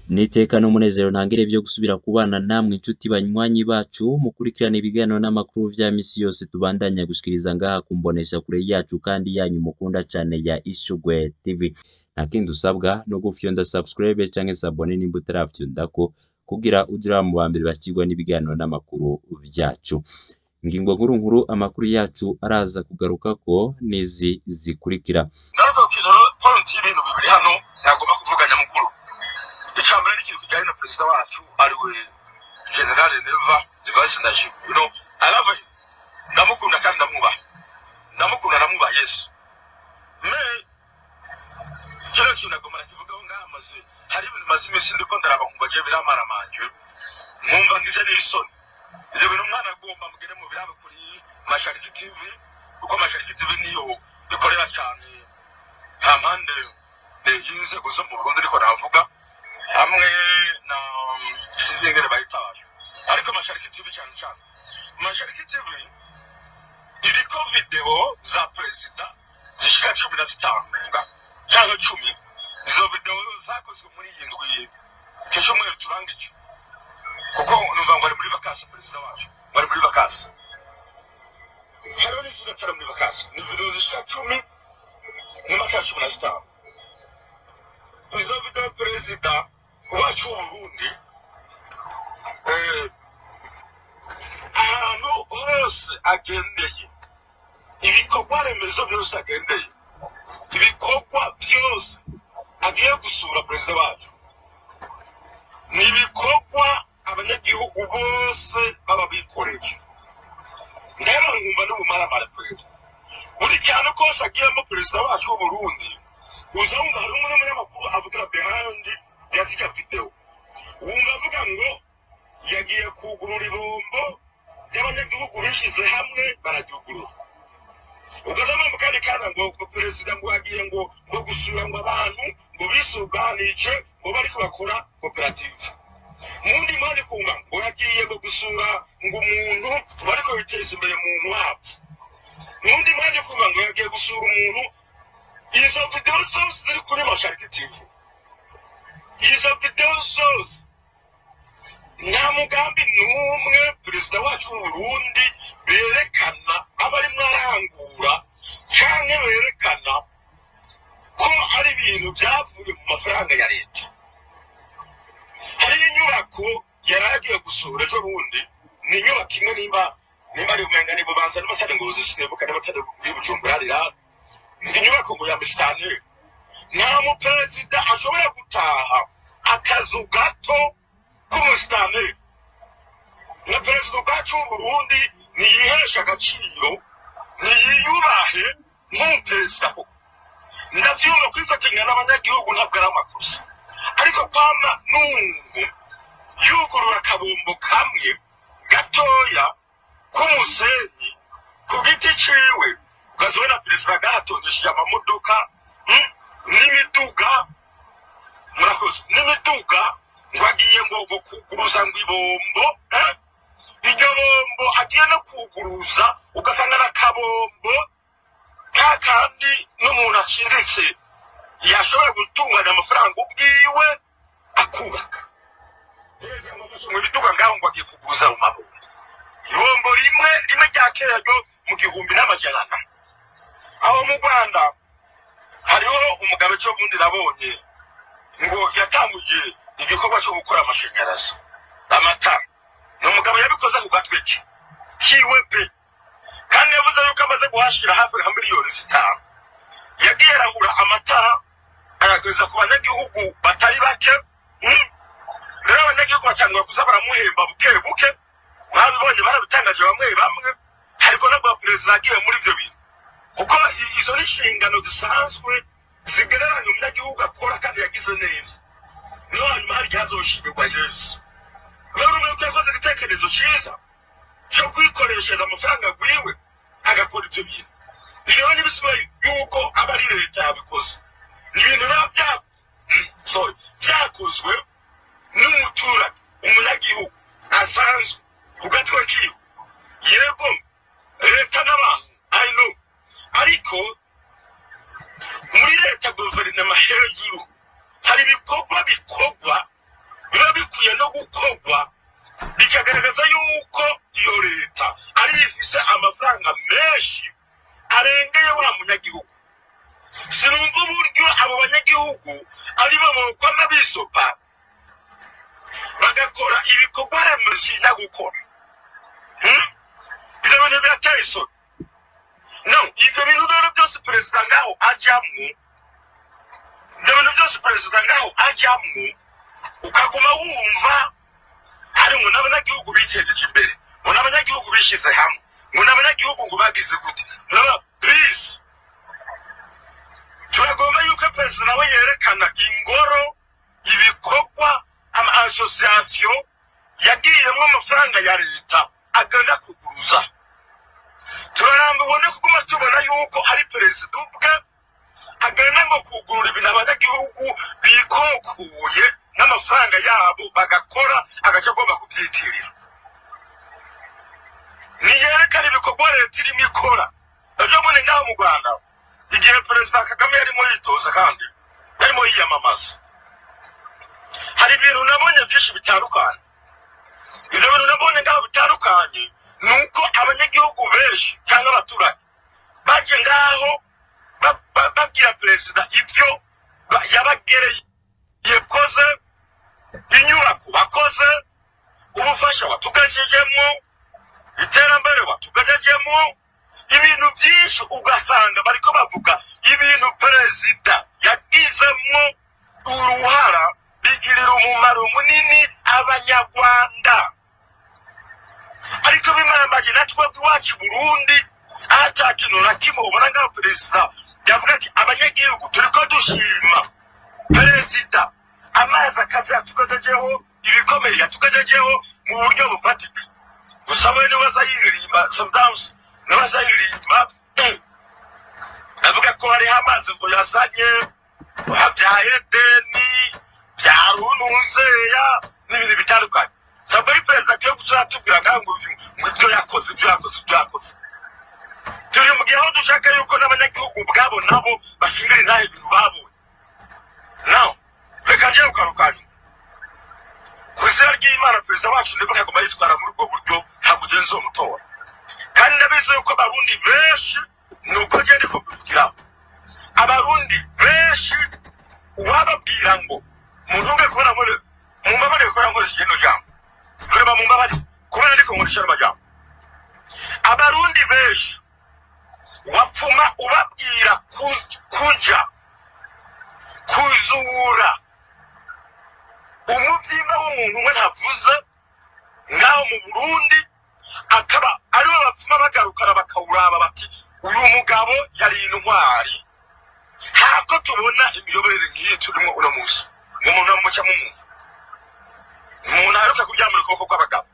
Nitekano umunezero ntangere vyo gusubira kubana namwe inshuti banywanyi bacu mukurikirana ibiganiro n'amakuru vya misi yose tubandanya gushikiriza ngaha kumbonesha kure yacu kandi yanyu mukunda cane ya Ishugwe TV. Ntakindi usabwa no gufyonda subscribe canke s'abone nimba utaravyondako kugira uje uraba mu bambere bakirwa n'ibiganiro n'amakuru vyacu. Ingingo nkuru nkuru amakuru yacu araza kugarukako n'izi zikurikira. ngaruka ku kintu point y'ibintu bibiri hano ntagomba kuvuga nyamukuru icya mbere ni ikintu kijyanye na perezida wacu ariwe general neva device ndashima you know i love him ndamukunda kandi ndamwubaha ndamukunda ndamwubaha yesu me kino kintu nagomba nakivugaho ngaha maze hari ibintu maze iminsi ndiko ndaraba nkumva agiye biramaramanje nkumva ngize n'isoni ibyo bintu umwana agomba mugere mu birabe kuri mashariki tv kuko mashariki tv niyo ikorera cyane nta mpande eh, y'inzego zo mu burundi ariko navuga hamwe na sinzi ingene bayitaje ariko mashariki tv cyane cyane mashariki tv iriko video za perezida zishika cumi na zitanu nenga cyangwa cumi izo video zakozwe muri iyi ndwi kesho mwere turangije kuko numva ngo ari muri vakansi perezida wacu ngo ari muri vakansi hariho n'izindi atari muri vakansi ni video zishika cumi n'amatara cumi na zitanu izo video perezida wacu w'uburundi eh, ahantu hose agendeye ibikorwa remezo byose agendeye ibikorwa byose agiye gusura perezida wacu ni ibikorwa abanyagihugu bose baba bikoreye ndeba nkumva n'ubumaramara kwera buri cyane kose agiyemo perezida wacu w'uburundi uza wumva hari umwe n'umunyamakuru avugira behind ya zirya video wumva avuga ngo yagiye kugurura ibombo ry'abanyagihugu bishyize hamwe bararyugurura ugazamo mu kandi kana ngo ngo perezida ngo yagiye ngo ngo gusura ngo abantu ngo bisuganije ngo bariko bakora koperative mundi mpande kumva ngo yagiye ngo gusura ngo umuntu bariko biteza imbere mu wabo mundi mpande kumva ngo yagiye gusura umuntu izo video zose ziri kuri mashariki tv izo video zose nta mugambi n'umwe perezida wacu w'uburundi berekana aba arimwo arangura canke berekana ko ari ibintu byavuye mu mafaranga ya leta hariyo inyubako yari agiye gusura ejo bundi ni inyubako imwe nimba nimba ari umenga ni bubanza n'amatari ngo zisinebuka n'amatari muri bujumbura harira ni inyubako ngo ya misitani nta muperezida ashobora gutaha akazu gato k'umusitani na perezida ubwacu w'uburundi ntiyihesha agaciro ntiyiyubahe nk'umuperezida koko ndabyumva kwifatanya n'abanyagihugu ntabwo ari amakosa ariko kwama n'umuntu yugurura akabombo kamwe gatoya k'umusenyi ku giti ciwe ukazibona perezida gahatondesheje amamodoka mm, n'imiduga murakoze n'imiduga ngo agiye ngo ngo kuguruza ngo ibombo eh? iryo bombo agiye no kuguruza ugasanga n'akabombo ka kandi n'umuntu aciriritse yashobora gutunganya amafaranga ubwiwe akubaka perezida amufashe mu biduga ngaho ngo agiye kuguruza mu mabombo ibombo rimwe rimwe rya kera ryo mu gihumbi n'amajana ane aho mu rwanda hariho umugabo cyo bundi nabonye ngo yatanguye igikorwa cyo gukora amashanyarazi amatara ni umugabo yabikoze ku gatwe ke kiwe pe kandi yavuze yuko amaze guhashira hafi nka miliyoni zitanu yagiye arahura amatara ayageza ku banyagihugu batari bake mm? rero abanyagihugu batangura kuza baramuhemba buke buke mwabibonye barabitangaje bamwe bamwe ariko nabwo perezida yagiye muri ibyo bintu kuko i- izo ni inshingano zisanzwe zigereranya umunyagihugu akora kandi yagize neza niyo hanyuma hari igihe azoshimirwa yesu rero umwe ko yakoze igitekerezo cyiza cyo kwikoreshereza amafaranga agwiwe agakora ibyo bintu ibyo rero ntibisigaye yuko aba ari leta yabikoze ni ibintu biba bya sorry byakozwe n'umuturage umunyagihugu asanzwe ku gatwe kiwe yego leta n'abantu i know ariko muri leta guverinoma hejuru hari ibikorwa bikorwa bikwiye no gukorwa bikagaragaza yuko iyo leta ariyo ifise amafaranga menshi arengeye wa munyagihugu sinumva uburyo abo banyagihugu ari bo bokwama bisopa bagakora ibikorwa remezo na gukora Hmm? ibyo bintu birateye isoni no ibyo bintu rero byose perezida ngaho ajyamwo ibyo bintu byose perezida ngaho ajyamwo ukaguma wumva hari ngo n'abanyagihugu bitejeje imbere ngo n'abanyagihugu bishyize hamwe ngo n'abanyagihugu ngo bagize gute naba please turagomba yuko perezida nawe yerekana ingoro ibikorwa ama asosiyasiyo yagiyemo amafaranga ya leta agana kuguruza turarambiwe no kuguma tubona yuko ari perezida ubwe agana ngo kugurura ibintu abanyagihugu bikokuye n'amafaranga yabo bagakora agace agomba kubyitirira niyerekana ibikorwa leta irimo ikora nabyo muri ngaho mu rwanda igihe perezida kagame yarimo yitoza kandi yarimo yiyamamaza hari ibintu nabonye byinshi bitandukanye ibyo bintu nabonye ngaho bitandukanye ni uko abanyagihugu benshi cyangwa abaturage baje ngaho ba- ba- babwira perezida ibyo ba- yabagereye yakoze inyubako bakoze ubufasha watugajejemo iterambere watugajejemo ibintu byinshi ugasanga bariko bavuga ibintu perezida yagizemo uruhara bigirira umumaro munini abanyarwanda ariko bimambaje na twebwe iwacu i burundi ata kintu na kimwe ubona ngaho perezida yavuga ati abanyagihugu turiko dushima perezida amazi akazi yatugejejeho ibikomeye yatugejejeho mu buryo bufatika gusa we niwe aza yiririmba sometimes niwe aza yiririmba eh, avuga ko hariho amazi ngo yazanye bya edeni bya runuzeya n'ibintu bitandukanye ntabwo ari perezida agiye guca atubwira ngaho ngo uyu ngo ibyo yakoze ibyo yakoze ibyo yakoze turi mu gihe aho dushaka yuko n'abanyagihugu ubwabo nabo bashingira intahe ibintu babonye nawe reka njye ukarukanya ku izina ry'imana perezida wacu niba yagomba yitwara muri ubwo buryo ntabwo ugenzi uwo mutora kandi ndabizi yuko abarundi benshi ni uko ngenda kubivugiraho abarundi benshi uwababwira ngo muntunge kubona muri mumbabarire kubera nkoresheje ino jambo kureba mumbabarire kubera ariko nkoresheje ano majambo abarundi benshi wapfuma ubabwira ku- kuja kuzura umubyimba w'umuntu umwe ntavuze ngaho mu burundi akaba aribo bapfuma bagarukana bakawuraba bati uyu mugabo yari intwari hako tubona imiyoborere nk'iyi turimo uno munsi ngo umuntu amuca mu mwumva umuntu aheruka kuryamira ukuboko kw'abagabo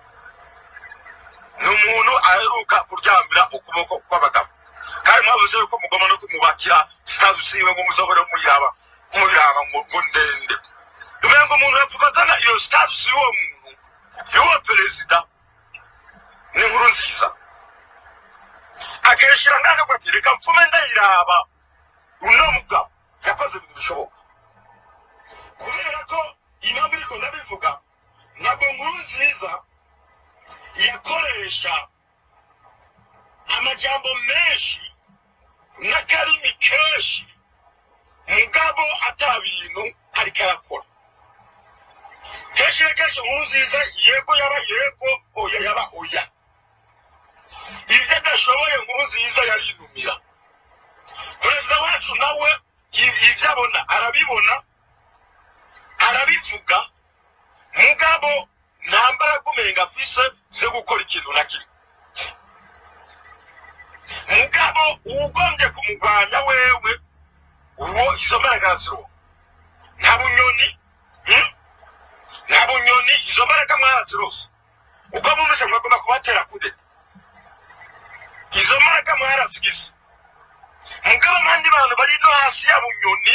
ni umuntu aheruka kuryamira ukuboko kw'abagabo kandi mwabuze yuko mugomba no kumubakira sitazi usiwe ngo muzahore muyiraba muyiraba ngo ngo ndende umenye ngo umuntu yapfuma azana iyo sitazi y'uwo muntu y'uwo perezida ni inkuru nziza akayishyira ngaho akavuga ati reka mpfume ndayiraba uno mugabo yakoze ibintu bishoboka kubera ko impamvu iriko ndabivuga ntabwo nkuru nziza yakoresha amajambo menshi n'akarimi kenshi mugabo ata bintu ariko arakora kenshi na kenshi inkuru nziza yego yaba yego oya yaba oya ibyo adashoboye inkuru nziza yarinumira perezida wacu nawe i- ibyo abona arabibona arabivuga mugabo nta mbaraga umenga afise zo gukora ikintu na kimwe mugabo ugombye kumurwanya wewe uwo izo mbaraga zironka nta bunyoni hmm? nta bunyoni izo mbaraga mwarazirose ubwo mumeze mwagomba kubatera kude izo mbaraga mwarazigize mugabo abandi bantu bari no hasi ya bunyoni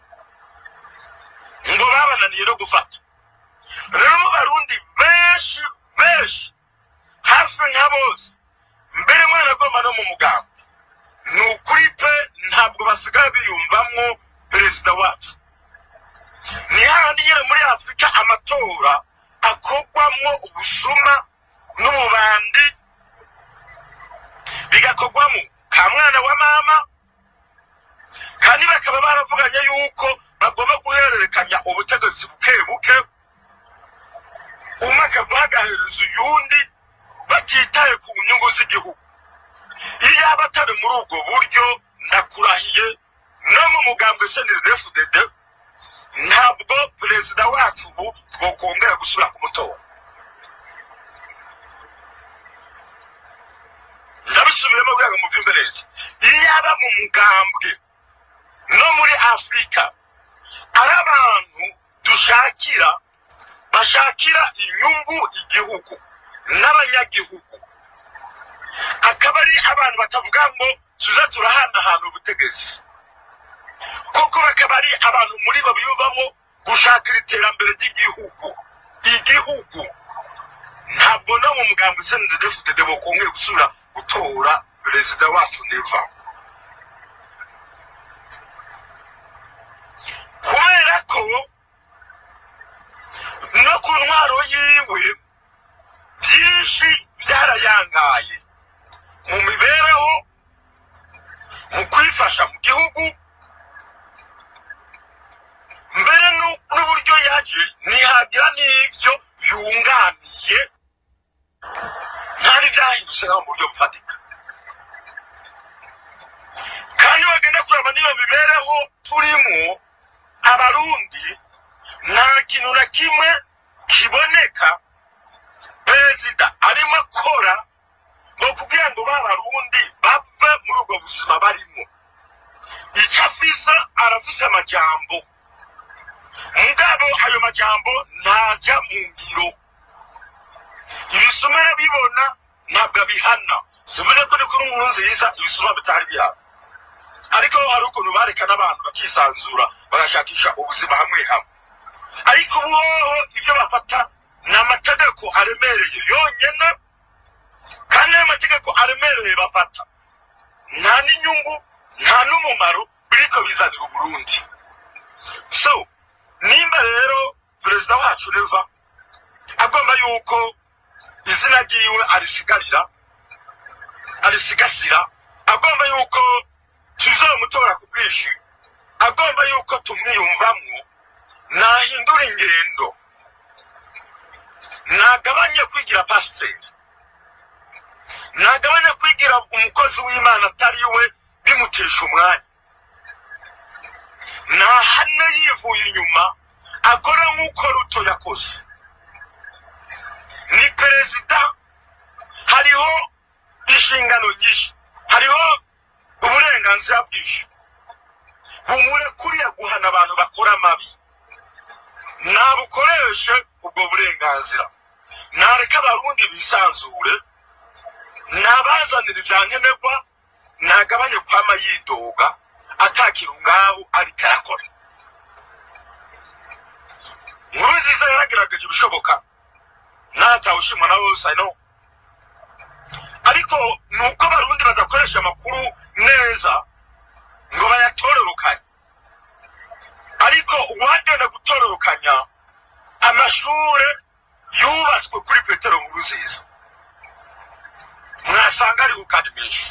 ngo babananiye no gufata rero mu barundi benshi benshi hafi nka bose mbere mwana agomba no mu mugambi ni ukuri pe ntabwo basigaye biyumvamwo perezida wacu niyo hahandi nyine muri afurika amatora akorwamwo ubusuma n'ububandi bigakorwamo ka mwana wa mama kandi bakaba baravuganye yuko bagomba guhererekanya ubutegetsi buke buke umwe akava agahereza uyundi batitaye ku nyungu z'igihugu iyo yaba atari muri ubwo buryo ndakurahiye no mu mugambwe snrdfdd ntabwo perezida wacu ubu twokongera gusubira kumutora ndabisubiremo kugira ngo muvyumve neza iyo yaba mu mugambwe no muri afurika ari abantu dushakira bashakira inyungu igihugu n'abanyagihugu akaba ari abantu batavuga ngo tuze turahanahana ubutegetsi koko bakaba ari abantu muri bo biyumvamo gushakira iterambere ry'igihugu igihugu ntabwo no mu mugambi snddfdd bokongeye gusubira gutora perezida wacu neva kubera ko no ku ntwaro yiwe byinshi byarayangaye mu mibereho mu kwifasha mu gihugu mbere nu- n'uburyo yaje ntihagira n'ibyo yunganiye ntari byahindutse nko mu buryo bufatika kandi bagenda kureba n'iyo mibereho turimo abarundi nta kintu na kimwe kiboneka perezida arimo akora ngo kugira ngo ba barundi bave muri ubwo buzima barimo icyo afisa arafise amajambo mugabo ayo majambo ntajya mu ngiro ibisuma arabibona ntabwo abihana sivuze ko ni kuri nkuru nziza ibisuma bitari bihana ariko hari ukuntu bareka n'abantu bakisanzura bagashakisha ubuzima hamwe hamwe ariko ubu hoho ibyo bafata ni amategeko aremereye yonyine kandi ayo mategeko aremereye bafata nta n'inyungu nta n'umumaro biriko bizanira uburundi so nimba rero perezida wacu neva agomba yuko izina ryiwe arisigarira arisigasira agomba yuko tuzomutora ku bwinshi agomba yuko tumwiyumvamwo nahindura ingendo nagabanye kwigira pasiteri nagabanye kwigira umukozi w'imana atari we bimutesha umwanya nahane yivuye inyuma akora nk'uko ruto yakoze ni perezida hariho inshingano nyinshi hariho uburenganzira bwinshi bumurekuriye guhana abantu bakora amabi nabukoreshe ubwo burenganzira nareka abarundi bisanzure nabazanira ibya nkenerwa nagabanye kwama yidoga atakira ngaho ariko arakora nkuru nziza yaragerageje ibishoboka natawushimwa na bose no ariko ni uko abarundi badakoresha amakuru neza ngo bayatororokanye ariko uwagenda gutororokanya amashure yubatswe kuri petero nkuru nziza mwasanga ari kandi menshi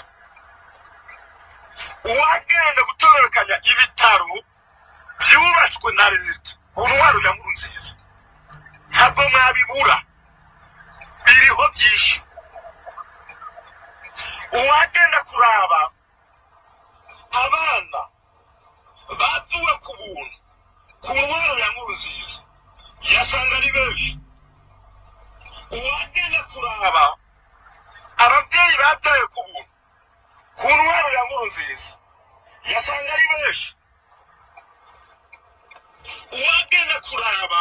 uwagenda gutororokanya ibitaro byubatswe na leta ku ntwaro ya nkuru nziza ntabwo mwabibura biriho byinshi uwagenda kuraba abana batuwe ku buntu ku ntwaro ya nkuru nziza yasanga ari benshi uwagenda kuraba ababyeyi bataye ku buntu ku ntwaro ya nkuru nziza yasanga ari benshi uwagenda kuraba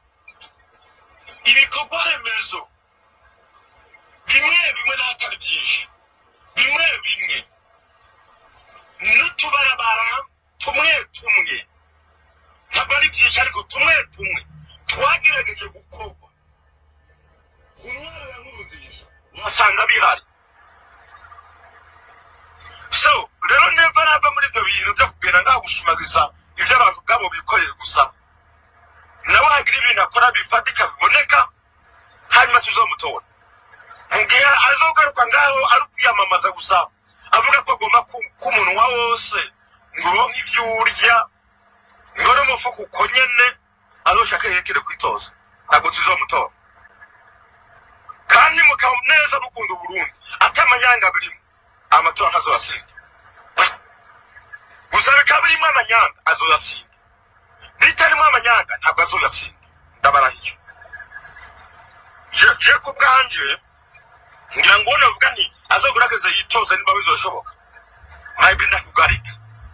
ibikorwa remezo bimwe bimwe n'atari byinshi bimwe bimwe n'utubarabara tumwe tumwe ntabwo ari byinshi ariko tumwe tumwe twagerageje gukorwa ku ntwaro ya nkuru nziza uhasanga bihari so rero neva nava muri ibyo bintu byo kugenda ngaho gushimagiza ibyo abantu ubwabo bikoreye gusa bifatika biboneka hanyuma tuzomutora mu gihe azogaruka ngaho ari kwiyamamaza gusa avuga ko agomba ku- k'umunwa wose ngo uronke ivyo urya ngo n'umufuka uko nyene azoshaka yerekere kwitoza ntabwo tuzomutora kandi mukaba neza mukunda uburundi atamanyanga birimo amatora ntazoyatsinda gusa bikaba birimo amanyanga azoyatsinda bitarimo amanyanga ntabwo azoyatsinda ndabarahiye je je ku bwanje ngira ngo navuga nti azogerageze yitoze niba bizoshoboka maybe ndakugarika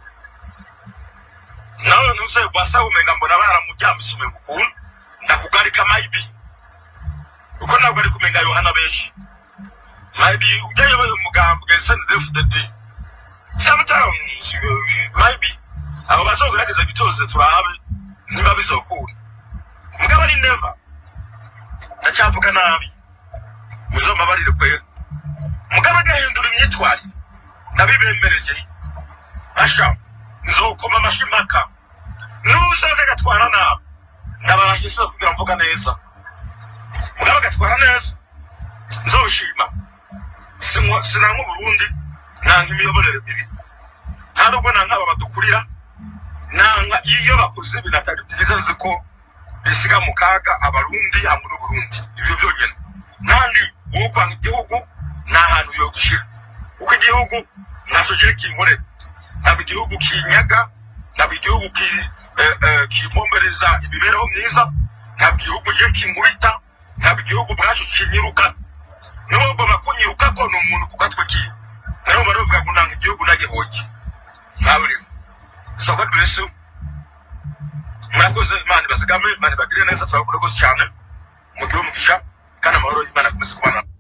nawe ntuze wasa umenga mbona baramujyamisime ukuntu ndakugarika maybe uko ntabwo ari kumenga yohana benshi maybe ujyayo umugambwe snfdd sometimes uh, maybe abo bazogerageza bitoze turabe niba bizokunda mugabo ari never ndacyavuga nabi muzombabarire kwera mugabo agahindura imyitwarire ndabibemereye asha nzokoma amashyi impaka nuzaze agatwara nabi ndabarahise kugira mvuga neza mugabo agatwara neza nzoshima Sinywa- sinanka uburundi nanka imiyoborere mibi nta nubwo nanka aba badukurira nanka iyo bakoze ibintu atari byiza nzi ko bisiga mu kaga abarundi hamwe n'uburundi ibyo byonyine kandi wowe kwanga igihugu nta hantu yo gushyira kuko igihugu ntacyo kigiye kinkorera ntabwo igihugu kinyaga ntabwo igihugu ki- eh, eh, kimpombereza imibereho myiza ntabwo igihugu kigiye kinkubita ntabwo igihugu bwacu kinyiruka niba ugomba kunyiruka ko ni umuntu ku gatwe kiwe nawe baravuga ngo nanga igihugu nagihoye ntaburiho so god bless you murakoze imana ibazigame imana ibagire neza turabakunda rwose cyane mugire umugisha kandi amahoro y'imana akomeze kubana